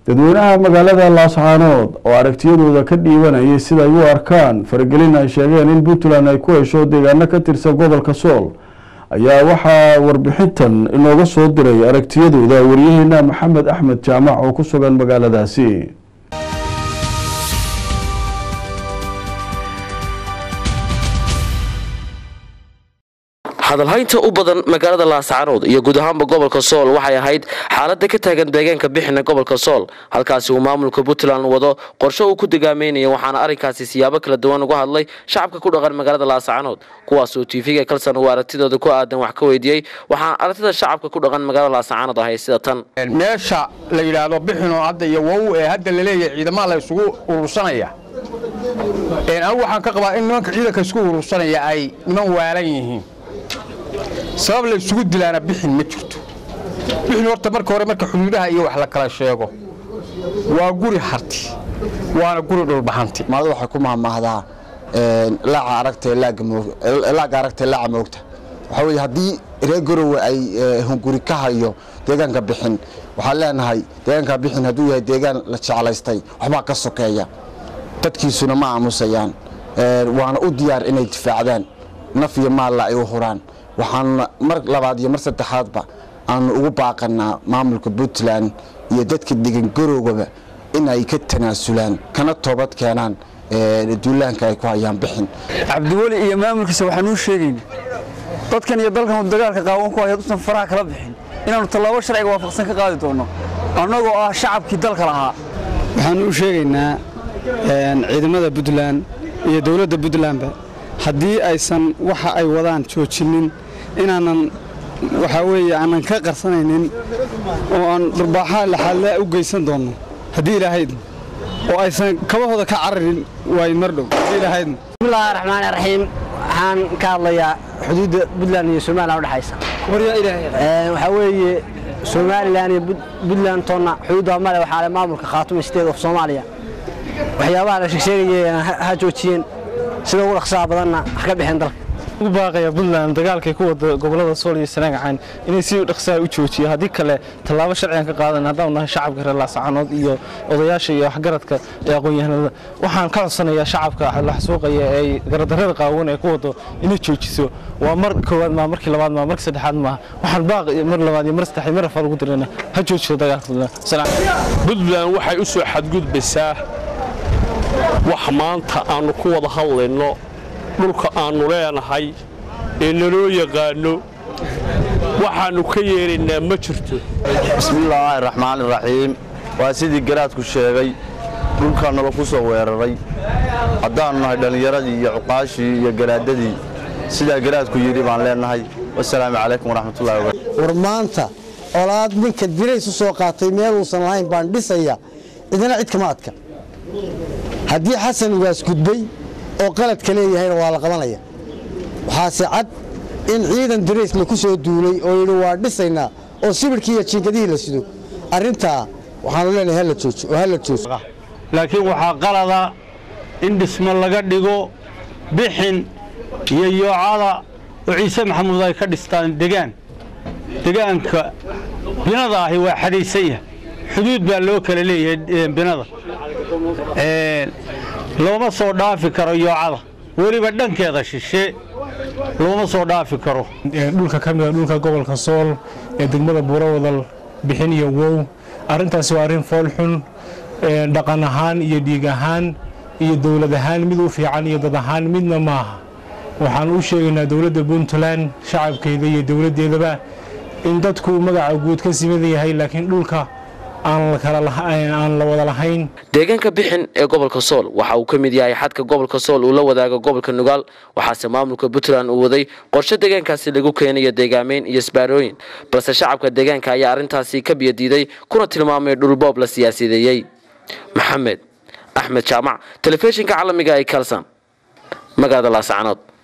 dadweynaha magaalada laascaanood oo aragtiyadooda ka dhiibanayay sida ay u arkaan faragelin ay sheegeen in puntland ay ku hesho deegaano ka tirsan gobolka sool ayaa waxaa warbixintan inooga soo diray aragtiyadooda waryaheena maxamed axmed jaamac oo ku sugan magaaladaasi hadalhaynta u badan magaalada laascaanood iyo guud ahaanba gobolka sool waxay ahayd xaalada ka taagan deegaanka bixina gobolka sool halkaasi uu maamulka puntland wado qorshe uu ku degaameynaya waxaana arrinkaasi siyaabo kala duwan uga hadlay shacabka ku dhaqan magaalada laascaanood kuwaasoo tv-ga kalsan uu aragtidooda ku aadan wax ka weydiiyey waxaana aragtida shacabka ku dhaqan magaalada laascaanood ahay sida tan meesha la yidhaahdo bixinoo hadda iyo wow ee hadda laleeyahay ciidamaha la isugu urursanaya anigu waxaan ka qabaa in nimanka ciidanka isku urursanaya ay niman waalan yihiin sabab la isugu dilaana bixin ma jirto bixin horta marka hore marka xuduudaha iyo wax la kala sheego waa guri harti waana guri dhulbaxanti maalada waxay ku mahmaahdaa laaca aragta laaga aragta laaca moogta waxaa weeye haddii reer garowe ay hunguri ka hayo deegaanka bixin waxaan leenahay deegaanka bixin hadduu yahay deegaan la jeclaystay waxbaa ka sokeeya dadkiisuna ma aamusayaan waana u diyaar inay difaacdaan naf iyo maalla ay u huraan waxaan mar labaad iyo mar saddexaadba aanu ugu baaqanaa maamulka puntland iyo dadka degan garowgaba in ay ka tanaasulaan kana toobad keenaan duulaanka ay ku hayaan bixin cabdiweli iyo maamulkiisa waxaan uu sheegayna dadkan iyo dalkan dagaalka qaawan ku haya usan faraha kala bixin inaannu tallaabo sharciga waafaqsan ka qaadi doonno annagoo ah shacabkii dalka lahaa waxaan u sheegaynaa ciidamada puntland iyo dowladda puntlandba haddii aysan waxa ay wadaan joojinin inaanan waxaa weeye aanan ka qarsanaynin oo aan durbaaxaa laxaadlaa u geysan doonno haddii ilaahaydna oo aysan kabahooda ka cararin waayin mar dhow haddii ilahaydna bismillahi raxmaani raxiim waxaan ka hadlayaa xuduudda puntland iyo somalilan udhexaysa waxaa weeye somalilan iyo puntland toonna xuduudda male waxaa le maamulka khaatuma state of soomaaliya waxyaabaha la sheegsheegaya ha joojiyeen sida ugu dhaqsaha badanna wax ka bixeen dalka ugu baaqaya puntland dagaalkay ku wada gobolada sool iyo sanaagacan inay si dhaqsaha u joojiyo haddii kale tallaabo sharcigan ka qaadan haddaan nahay shacabka reer laascaanood iyo odayaasha iyo waxgaradka ee aqoon-yahanada waxaan ka codsanayaa shacabka laxsuuqaya ee garadarrada qaawan ee ku wado inay joojiso waa mar koowaad maa markii labaad maa markii saddexaad maaha waxaan baaq mar labaad iyo mar saddex iyo mar afar ugu dirana ha joojiso dagaalka puntland puntland waxay u soo xadgudbaysaa wax maanta aannu ku wada hadlayno dhulka aannu leenahay ee naloo yaqaanno waxaannu ka yeelaynaa ma jirto bismillaahi raxmaan iraxiim waa sidii garaadku sheegay dhulkaa nala ku soo weeraray haddaannu nahay dhallinyaradii iyo cuqaashii iyo garaadadii sidaa garaadku yidhi baan leenahay wasalaamu calaykum waraxmatullahi wabarakatu war maanta colaad ninka dirays u soo qaatay meeluusan lahayn baan dhisaya cidina cid kama adka haddii xasan ugaas gudbay oo qaladka leeyahayna waa la qabanaya waxaase cad in ciidan dirays laku soo duulay oo yidhi waa dhisaynaa oo sibirhkii iyo jiingadihii la sido arrintaa waxaanu leenahay hala joojo oo hala joojo laakiin waxaa qalada in dhismo laga dhigo bixin iyo yoocada oo ciise maxamuud ay ka dhistaan degaan degaanka binada ahi waa xadhaysan yahay xuduud baa loo kala leeyahay binada looma soo dhaafi karo yoocada weliba dhankeeda shishe looma soo dhaafi karo dhulka ka mida dhulka gobolka sool ee degmada buurowadal bixin iyo wow arrintaasi waa arrin foolxun dhaqan ahaan iyo dhiig ahaan iyo dowlad ahaan mid u fiican iyo dad ahaan midna maaha waxaan u sheegaynaa dowladda puntland shacabkeeda iyo dowladdeedaba in dadku magaca guud ka simadan yahay laakiin dhulka aan la wada lahayn deegaanka bixin ee gobolka sool waxa uu ka mid yahay xadka gobolka sool uu la wadaago gobolka nugaal waxaase maamulka puntland uu waday qorshe deegaankaasi lagu keenayo deegaameyn iyo isbaarooyin balse shacabka deegaanka ayaa arrintaasi ka biyadiiday kuna tilmaamay dhulboob la siyaasideeyey maxamed axmed jaamac telefishinka caalamiga ee kalsan magaalada laascaanood